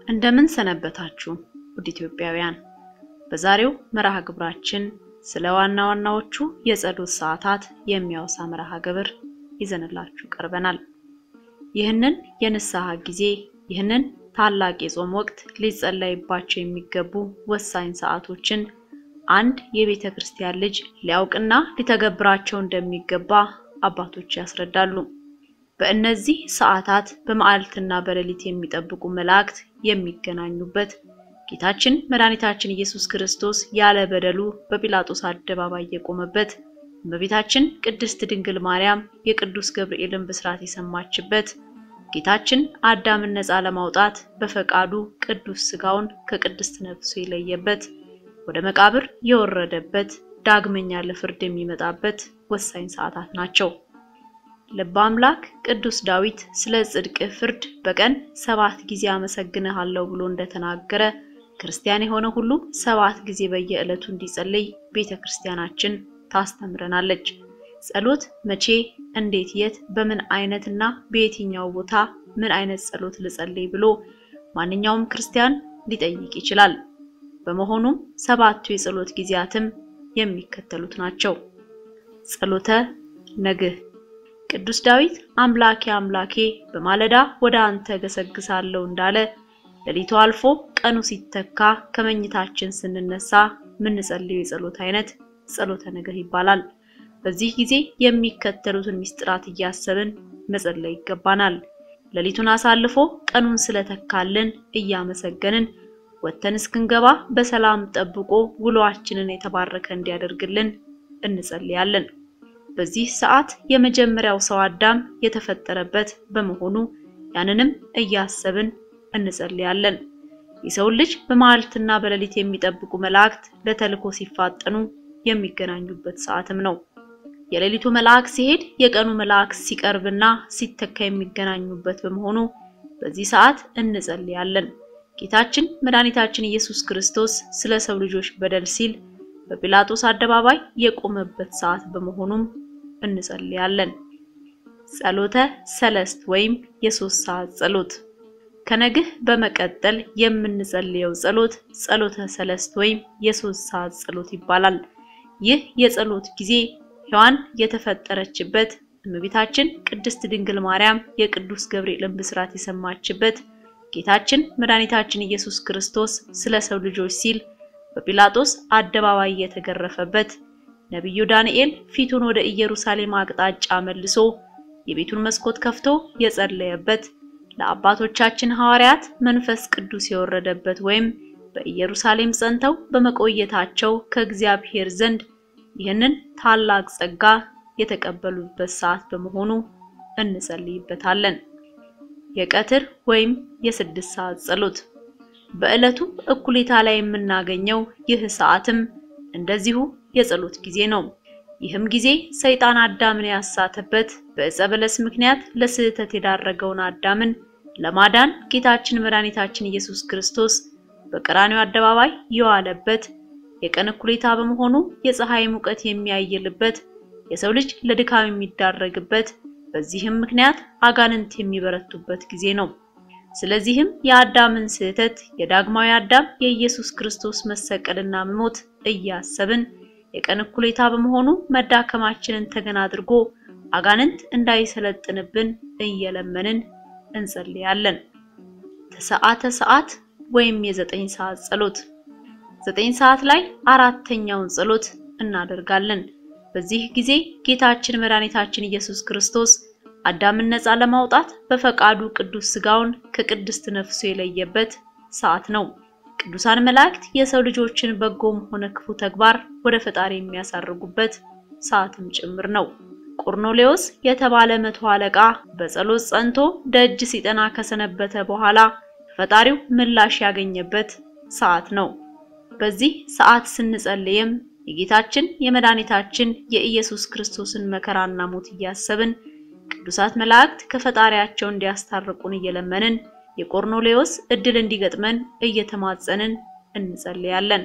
እንደምን ሰነበታችሁ ውድ ኢትዮጵያውያን። በዛሬው መርሃ ግብራችን ስለ ዋና ዋናዎቹ የጸሎት ሰዓታት የሚያወሳ መርሃ ግብር ይዘንላችሁ ቀርበናል። ይህንን የንስሐ ጊዜ ይህንን ታላቅ የጾም ወቅት ሊጸለይባቸው የሚገቡ ወሳኝ ሰዓቶችን አንድ የቤተ ክርስቲያን ልጅ ሊያውቅና ሊተገብራቸው እንደሚገባ አባቶች ያስረዳሉ። በእነዚህ ሰዓታት በመዓልትና በሌሊት የሚጠብቁ መላእክት የሚገናኙበት ጌታችን መድኃኒታችን ኢየሱስ ክርስቶስ ያለ በደሉ በጲላጦስ አደባባይ የቆመበት እመቤታችን ቅድስት ድንግል ማርያም የቅዱስ ገብርኤልን ብስራት የሰማችበት ጌታችን አዳምን ነፃ ለማውጣት በፈቃዱ ቅዱስ ሥጋውን ከቅድስት ነፍሱ የለየበት ወደ መቃብር የወረደበት ዳግመኛ ለፍርድ የሚመጣበት ወሳኝ ሰዓታት ናቸው። ልበ አምላክ ቅዱስ ዳዊት ስለ ጽድቅ ፍርድ በቀን ሰባት ጊዜ አመሰግንሃለሁ ብሎ እንደተናገረ ክርስቲያን የሆነ ሁሉ ሰባት ጊዜ በየዕለቱ እንዲጸልይ ቤተ ክርስቲያናችን ታስተምረናለች። ጸሎት መቼ፣ እንዴት፣ የት፣ በምን አይነትና በየትኛው ቦታ ምን አይነት ጸሎት ልጸልይ ብሎ ማንኛውም ክርስቲያን ሊጠይቅ ይችላል። በመሆኑም ሰባቱ የጸሎት ጊዜያትም የሚከተሉት ናቸው። ጸሎተ ነግህ ቅዱስ ዳዊት አምላኬ አምላኬ በማለዳ ወደ አንተ ገሰግሳለሁ እንዳለ ሌሊቱ አልፎ ቀኑ ሲተካ ከመኝታችን ስንነሳ የምንጸልየው የጸሎት አይነት ጸሎተ ነግህ ይባላል። በዚህ ጊዜ የሚከተሉትን ምስጢራት እያሰብን መጸለይ ይገባናል። ሌሊቱን አሳልፎ ቀኑን ስለተካልን እያመሰገንን ወተን እስክንገባ በሰላም ጠብቆ ውሎአችንን የተባረከ እንዲያደርግልን እንጸልያለን። በዚህ ሰዓት የመጀመሪያው ሰው አዳም የተፈጠረበት በመሆኑ ያንንም እያሰብን እንጸልያለን። የሰው ልጅ በመዓልትና በሌሊት የሚጠብቁ መላእክት ለተልኮ ሲፋጠኑ የሚገናኙበት ሰዓትም ነው። የሌሊቱ መልአክ ሲሄድ የቀኑ መልአክ ሲቀርብና ሲተካ የሚገናኙበት በመሆኑ በዚህ ሰዓት እንጸልያለን። ጌታችን መድኃኒታችን ኢየሱስ ክርስቶስ ስለ ሰው ልጆች በደል ሲል በጲላጦስ አደባባይ የቆመበት ሰዓት በመሆኑም እንጸልያለን። ጸሎተ ሰለስት ወይም የሶስት ሰዓት ጸሎት ከነግህ በመቀጠል የምንጸልየው ጸሎት ጸሎተ ሰለስት ወይም የሶስት ሰዓት ጸሎት ይባላል። ይህ የጸሎት ጊዜ ሔዋን የተፈጠረችበት እመቤታችን ቅድስት ድንግል ማርያም የቅዱስ ገብርኤልን ብስራት የሰማችበት ጌታችን መድኃኒታችን ኢየሱስ ክርስቶስ ስለ ሰው ልጆች ሲል በጲላጦስ አደባባይ የተገረፈበት ነቢዩ ዳንኤል ፊቱን ወደ ኢየሩሳሌም አቅጣጫ መልሶ የቤቱን መስኮት ከፍቶ የጸለየበት ለአባቶቻችን ሐዋርያት መንፈስ ቅዱስ የወረደበት ወይም በኢየሩሳሌም ጸንተው በመቆየታቸው ከእግዚአብሔር ዘንድ ይህንን ታላቅ ጸጋ የተቀበሉበት ሰዓት በመሆኑ እንጸልይበታለን። የቀትር ወይም የስድስት ሰዓት ጸሎት በዕለቱ እኩሌታ ላይ የምናገኘው ይህ ሰዓትም እንደዚሁ የጸሎት ጊዜ ነው። ይህም ጊዜ ሰይጣን አዳምን ያሳተበት በዕፀ በለስ ምክንያት ለስህተት የዳረገውን አዳምን ለማዳን ጌታችን መድኃኒታችን ኢየሱስ ክርስቶስ በቀራንዮ አደባባይ የዋለበት የቀን እኩሌታ በመሆኑ የፀሐይ ሙቀት የሚያይልበት የሰው ልጅ ለድካም የሚዳረግበት በዚህም ምክንያት አጋንንት የሚበረቱበት ጊዜ ነው። ስለዚህም የአዳምን ስህተት የዳግማዊ አዳም የኢየሱስ ክርስቶስ መሰቀልና መሞት እያሰብን የቀን እኩሌታ በመሆኑ መዳከማችንን ተገን አድርጎ አጋንንት እንዳይሰለጥንብን እየለመንን እንጸልያለን። ተሰዓተ ሰዓት ወይም የዘጠኝ ሰዓት ጸሎት ዘጠኝ ሰዓት ላይ አራተኛውን ጸሎት እናደርጋለን። በዚህ ጊዜ ጌታችን መድኃኒታችን ኢየሱስ ክርስቶስ አዳምን ነፃ ለማውጣት በፈቃዱ ቅዱስ ሥጋውን ከቅድስት ነፍሱ የለየበት ሰዓት ነው። ቅዱሳን መላእክት የሰው ልጆችን በጎም ሆነ ክፉ ተግባር ወደ ፈጣሪ የሚያሳርጉበት ሰዓትም ጭምር ነው። ቆርኔሌዎስ የተባለ መቶ አለቃ በጸሎት ጸንቶ ደጅ ሲጠና ከሰነበተ በኋላ ፈጣሪው ምላሽ ያገኘበት ሰዓት ነው። በዚህ ሰዓት ስንጸልይም የጌታችን የመድኃኒታችን የኢየሱስ ክርስቶስን መከራና ሞት እያሰብን ቅዱሳት መላእክት ከፈጣሪያቸው እንዲያስታርቁን እየለመንን የቆርኔሌዎስ እድል እንዲገጥመን እየተማጸንን እንጸልያለን።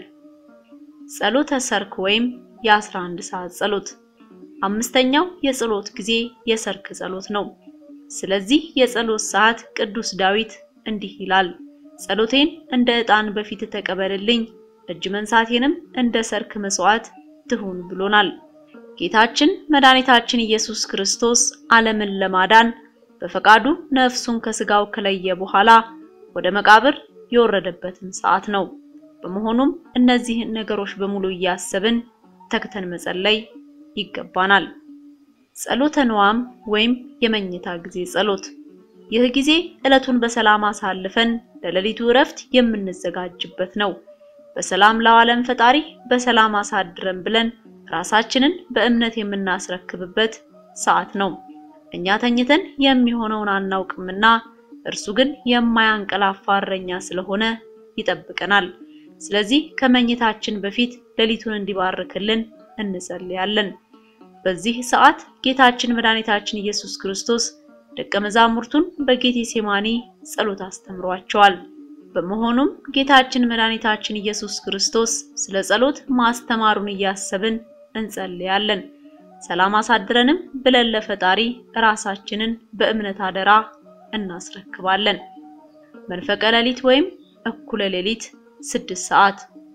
ጸሎተ ሰርክ ወይም የ11 ሰዓት ጸሎት አምስተኛው የጸሎት ጊዜ የሰርክ ጸሎት ነው። ስለዚህ የጸሎት ሰዓት ቅዱስ ዳዊት እንዲህ ይላል፣ ጸሎቴን እንደ ዕጣን በፊት ተቀበልልኝ፣ እጅ መንሳቴንም እንደ ሰርክ መስዋዕት ትሁን ብሎናል። ጌታችን መድኃኒታችን ኢየሱስ ክርስቶስ ዓለምን ለማዳን በፈቃዱ ነፍሱን ከስጋው ከለየ በኋላ ወደ መቃብር የወረደበትን ሰዓት ነው። በመሆኑም እነዚህን ነገሮች በሙሉ እያሰብን ተግተን መጸለይ ይገባናል። ጸሎተ ንዋም ወይም የመኝታ ጊዜ ጸሎት። ይህ ጊዜ ዕለቱን በሰላም አሳልፈን ለሌሊቱ እረፍት የምንዘጋጅበት ነው። በሰላም ለዓለም ፈጣሪ በሰላም አሳድረን ብለን ራሳችንን በእምነት የምናስረክብበት ሰዓት ነው። እኛ ተኝተን የሚሆነውን አናውቅምና እርሱ ግን የማያንቀላፋ እረኛ ስለሆነ ይጠብቀናል። ስለዚህ ከመኝታችን በፊት ሌሊቱን እንዲባርክልን እንጸልያለን። በዚህ ሰዓት ጌታችን መድኃኒታችን ኢየሱስ ክርስቶስ ደቀ መዛሙርቱን በጌቴሴማኒ ጸሎት አስተምሯቸዋል። በመሆኑም ጌታችን መድኃኒታችን ኢየሱስ ክርስቶስ ስለ ጸሎት ማስተማሩን እያሰብን እንጸልያለን። ሰላም አሳድረንም ብለን ለፈጣሪ ራሳችንን በእምነት አደራ እናስረክባለን። መንፈቀ ሌሊት ወይም እኩለ ሌሊት ስድስት ሰዓት።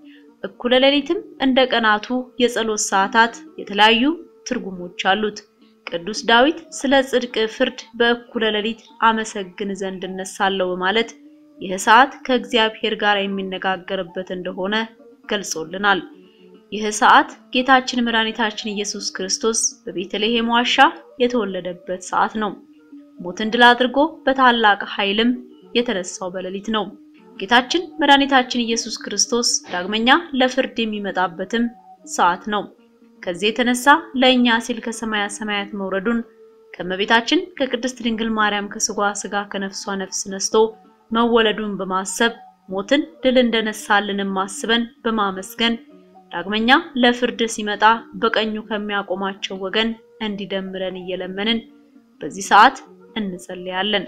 እኩለ ሌሊትም እንደ ቀናቱ የጸሎት ሰዓታት የተለያዩ ትርጉሞች አሉት። ቅዱስ ዳዊት ስለ ጽድቅ ፍርድ በእኩለ ሌሊት አመሰግን ዘንድ እነሳለሁ በማለት ይህ ሰዓት ከእግዚአብሔር ጋር የሚነጋገርበት እንደሆነ ገልጾልናል። ይህ ሰዓት ጌታችን መድኃኒታችን ኢየሱስ ክርስቶስ በቤተልሔም ዋሻ የተወለደበት ሰዓት ነው። ሞትን ድል አድርጎ በታላቅ ኃይልም የተነሳው በሌሊት ነው። ጌታችን መድኃኒታችን ኢየሱስ ክርስቶስ ዳግመኛ ለፍርድ የሚመጣበትም ሰዓት ነው። ከዚህ የተነሳ ለእኛ ሲል ከሰማያ ሰማያት መውረዱን ከእመቤታችን ከቅድስት ድንግል ማርያም ከስጋ ስጋ ከነፍሷ ነፍስ ነስቶ መወለዱን በማሰብ ሞትን ድል እንደነሳልንም ማስበን በማመስገን ዳግመኛ ለፍርድ ሲመጣ በቀኙ ከሚያቆማቸው ወገን እንዲደምረን እየለመንን በዚህ ሰዓት እንጸልያለን።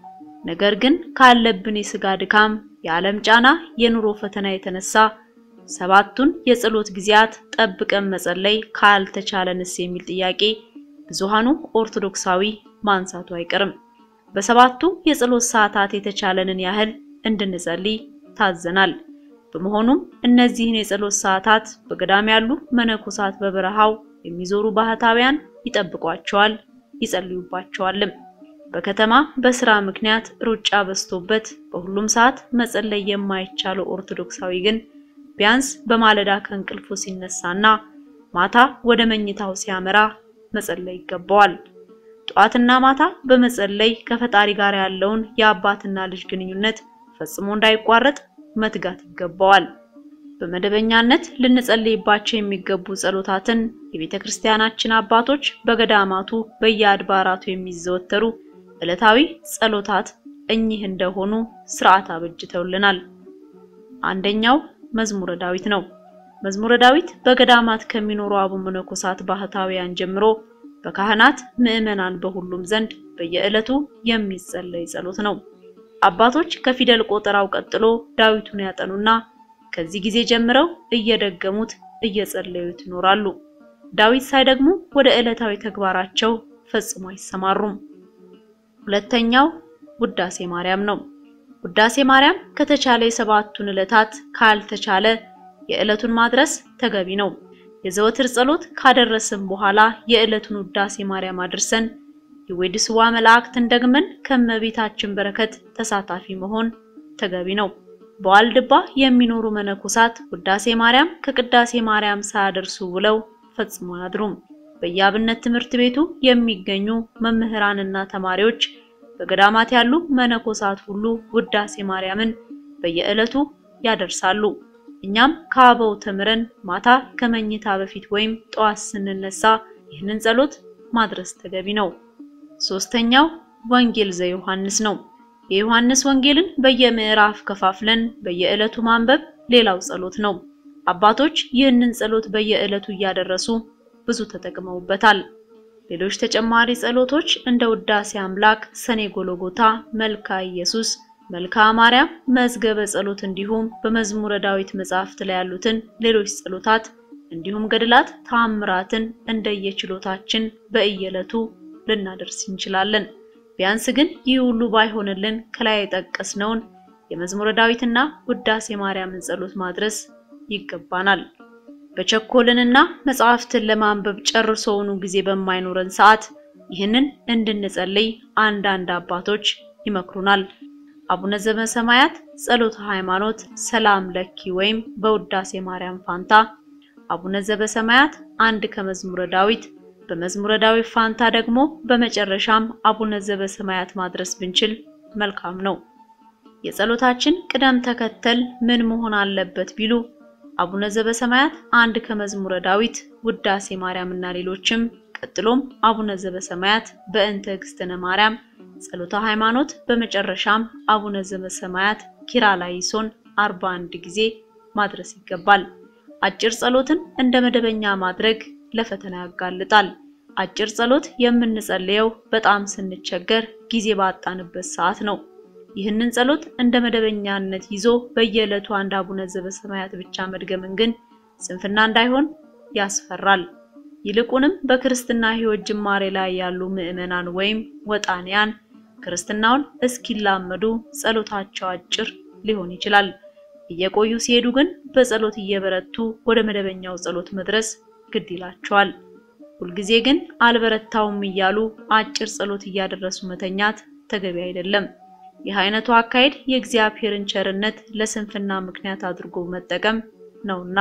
ነገር ግን ካለብን የስጋ ድካም፣ የዓለም ጫና፣ የኑሮ ፈተና የተነሳ ሰባቱን የጸሎት ጊዜያት ጠብቀን መጸለይ ካልተቻለንስ የሚል ጥያቄ ብዙሃኑ ኦርቶዶክሳዊ ማንሳቱ አይቀርም። በሰባቱ የጸሎት ሰዓታት የተቻለንን ያህል እንድንጸልይ ታዘናል። በመሆኑም እነዚህን የጸሎት ሰዓታት በገዳም ያሉ መነኮሳት በበረሃው የሚዞሩ ባህታውያን ይጠብቋቸዋል፣ ይጸልዩባቸዋልም። በከተማ በስራ ምክንያት ሩጫ በዝቶበት በሁሉም ሰዓት መጸለይ የማይቻለው ኦርቶዶክሳዊ ግን ቢያንስ በማለዳ ከእንቅልፉ ሲነሳና ማታ ወደ መኝታው ሲያመራ መጸለይ ይገባዋል። ጠዋትና ማታ በመጸለይ ከፈጣሪ ጋር ያለውን የአባትና ልጅ ግንኙነት ፈጽሞ እንዳይቋረጥ መትጋት ይገባዋል። በመደበኛነት ልንጸልይባቸው የሚገቡ ጸሎታትን የቤተ ክርስቲያናችን አባቶች በገዳማቱ በየአድባራቱ የሚዘወተሩ ዕለታዊ ጸሎታት እኚህ እንደሆኑ ስርዓት አበጅተውልናል። አንደኛው መዝሙረ ዳዊት ነው። መዝሙረ ዳዊት በገዳማት ከሚኖሩ አበው መነኮሳት ባህታውያን ጀምሮ በካህናት ምዕመናን በሁሉም ዘንድ በየዕለቱ የሚጸለይ ጸሎት ነው። አባቶች ከፊደል ቆጠራው ቀጥሎ ዳዊቱን ያጠኑና ከዚህ ጊዜ ጀምረው እየደገሙት እየጸለዩት ይኖራሉ። ዳዊት ሳይደግሙ ወደ ዕለታዊ ተግባራቸው ፈጽሞ አይሰማሩም። ሁለተኛው ውዳሴ ማርያም ነው። ውዳሴ ማርያም ከተቻለ የሰባቱን ዕለታት ካልተቻለ የዕለቱን ማድረስ ተገቢ ነው። የዘወትር ጸሎት ካደረስን በኋላ የዕለቱን ውዳሴ ማርያም አድርሰን የዌድስዋ መላእክትን ደግመን ከመቤታችን በረከት ተሳታፊ መሆን ተገቢ ነው። በዋልድባ የሚኖሩ መነኮሳት ውዳሴ ማርያም ከቅዳሴ ማርያም ሳያደርሱ ውለው ፈጽሞ አያድሩም። በየአብነት ትምህርት ቤቱ የሚገኙ መምህራንና ተማሪዎች በገዳማት ያሉ መነኮሳት ሁሉ ውዳሴ ማርያምን በየዕለቱ ያደርሳሉ። እኛም ከአበው ተምረን ማታ ከመኝታ በፊት ወይም ጠዋት ስንነሳ ይህንን ጸሎት ማድረስ ተገቢ ነው። ሶስተኛው ወንጌል ዘዮሐንስ ነው። የዮሐንስ ወንጌልን በየምዕራፍ ከፋፍለን በየዕለቱ ማንበብ ሌላው ጸሎት ነው። አባቶች ይህንን ጸሎት በየዕለቱ እያደረሱ ብዙ ተጠቅመውበታል። ሌሎች ተጨማሪ ጸሎቶች እንደ ውዳሴ አምላክ፣ ሰኔ ጎሎጎታ፣ መልካ ኢየሱስ፣ መልካ ማርያም፣ መዝገበ ጸሎት እንዲሁም በመዝሙረ ዳዊት መጻሕፍት ላይ ያሉትን ሌሎች ጸሎታት እንዲሁም ገድላት፣ ታምራትን እንደየችሎታችን በእየዕለቱ ልናደርስ እንችላለን። ቢያንስ ግን ይህ ሁሉ ባይሆንልን ከላይ የጠቀስነውን የመዝሙረ ዳዊትና ውዳሴ ማርያምን ጸሎት ማድረስ ይገባናል። በቸኮልንና መጽሐፍትን ለማንበብ ጨርሶውኑ ጊዜ በማይኖረን ሰዓት ይህንን እንድንጸልይ አንዳንድ አባቶች ይመክሩናል። አቡነ ዘበሰማያት ጸሎተ ሃይማኖት ሰላም ለኪ ወይም በውዳሴ ማርያም ፋንታ አቡነ ዘበሰማያት አንድ ከመዝሙረ ዳዊት በመዝሙረ ዳዊት ፋንታ ደግሞ በመጨረሻም አቡነ ዘበሰማያት ማድረስ ብንችል መልካም ነው። የጸሎታችን ቅደም ተከተል ምን መሆን አለበት ቢሉ አቡነ ዘበሰማያት አንድ ከመዝሙረ ዳዊት ውዳሴ ማርያም እና ሌሎችም ቀጥሎም አቡነ ዘበሰማያት በእንተ እግዝእትነ ማርያም ጸሎተ ሃይማኖት በመጨረሻም አቡነ ዘበሰማያት ኪርያላይሶን 41 ጊዜ ማድረስ ይገባል። አጭር ጸሎትን እንደ መደበኛ ማድረግ ለፈተና ያጋልጣል። አጭር ጸሎት የምንጸልየው በጣም ስንቸገር ጊዜ ባጣንበት ሰዓት ነው። ይህንን ጸሎት እንደ መደበኛነት ይዞ በየዕለቱ አንድ አቡነ ዘበሰማያት ብቻ መድገምን ግን ስንፍና እንዳይሆን ያስፈራል። ይልቁንም በክርስትና ሕይወት ጅማሬ ላይ ያሉ ምዕመናን ወይም ወጣንያን ክርስትናውን እስኪላመዱ ጸሎታቸው አጭር ሊሆን ይችላል። እየቆዩ ሲሄዱ ግን በጸሎት እየበረቱ ወደ መደበኛው ጸሎት መድረስ ግድ ይላቸዋል። ሁልጊዜ ግን አልበረታውም እያሉ አጭር ጸሎት እያደረሱ መተኛት ተገቢ አይደለም። ይህ አይነቱ አካሄድ የእግዚአብሔርን ቸርነት ለስንፍና ምክንያት አድርጎ መጠቀም ነውና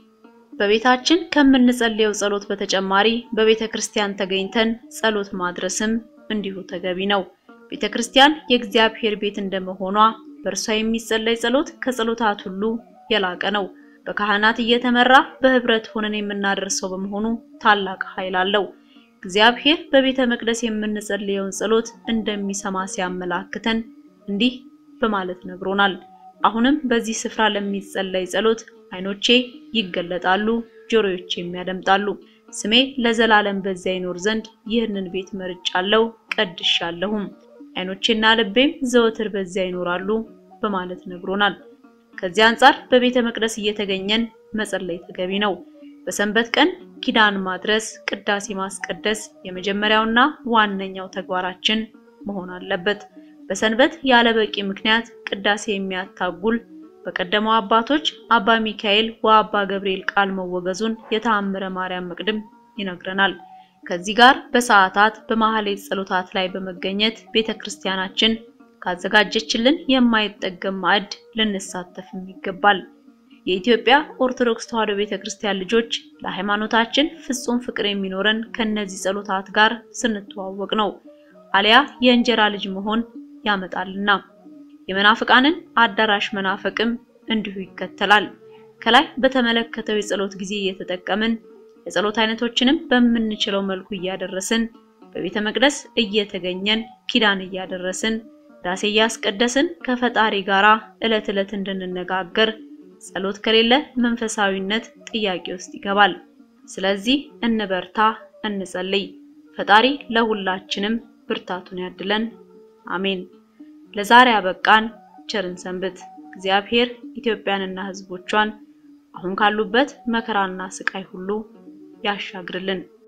በቤታችን ከምንጸልየው ጸሎት በተጨማሪ በቤተ ክርስቲያን ተገኝተን ጸሎት ማድረስም እንዲሁ ተገቢ ነው። ቤተ ክርስቲያን የእግዚአብሔር ቤት እንደመሆኗ በእርሷ የሚጸለይ ጸሎት ከጸሎታት ሁሉ የላቀ ነው። በካህናት እየተመራ በህብረት ሆነን የምናደርሰው በመሆኑ ታላቅ ኃይል አለው። እግዚአብሔር በቤተ መቅደስ የምንጸልየውን ጸሎት እንደሚሰማ ሲያመላክተን እንዲህ በማለት ነግሮናል። አሁንም በዚህ ስፍራ ለሚጸለይ ጸሎት ዓይኖቼ ይገለጣሉ፣ ጆሮዎቼም ያደምጣሉ። ስሜ ለዘላለም በዚያ ይኖር ዘንድ ይህንን ቤት መርጫለሁ፣ ቀድሻለሁም። ዓይኖቼና ልቤም ዘወትር በዚያ ይኖራሉ በማለት ነግሮናል። ከዚህ አንጻር በቤተ መቅደስ እየተገኘን መጸለይ ተገቢ ነው። በሰንበት ቀን ኪዳን ማድረስ፣ ቅዳሴ ማስቀደስ የመጀመሪያውና ዋነኛው ተግባራችን መሆን አለበት። በሰንበት ያለ በቂ ምክንያት ቅዳሴ የሚያታጉል በቀደመው አባቶች አባ ሚካኤል ወአባ ገብርኤል ቃል መወገዙን የተአምረ ማርያም መቅድም ይነግረናል። ከዚህ ጋር በሰዓታት በማህሌት ጸሎታት ላይ በመገኘት ቤተክርስቲያናችን ካዘጋጀችልን የማይጠገም ማዕድ ልንሳተፍም ይገባል። የኢትዮጵያ ኦርቶዶክስ ተዋሕዶ ቤተክርስቲያን ልጆች ለሃይማኖታችን ፍጹም ፍቅር የሚኖረን ከነዚህ ጸሎታት ጋር ስንተዋወቅ ነው። አሊያ የእንጀራ ልጅ መሆን ያመጣልና የመናፍቃንን አዳራሽ መናፈቅም እንዲሁ ይከተላል። ከላይ በተመለከተው የጸሎት ጊዜ እየተጠቀምን የጸሎት አይነቶችንም በምንችለው መልኩ እያደረስን በቤተ መቅደስ እየተገኘን ኪዳን እያደረስን ዳሴ እያስቀደስን ከፈጣሪ ጋራ ዕለት ዕለት እንድንነጋገር ጸሎት ከሌለ መንፈሳዊነት ጥያቄ ውስጥ ይገባል። ስለዚህ እንበርታ፣ እንጸልይ። ፈጣሪ ለሁላችንም ብርታቱን ያድለን። አሜን። ለዛሬ አበቃን። ቸርን ሰንብት። እግዚአብሔር ኢትዮጵያንና ሕዝቦቿን አሁን ካሉበት መከራና ስቃይ ሁሉ ያሻግርልን።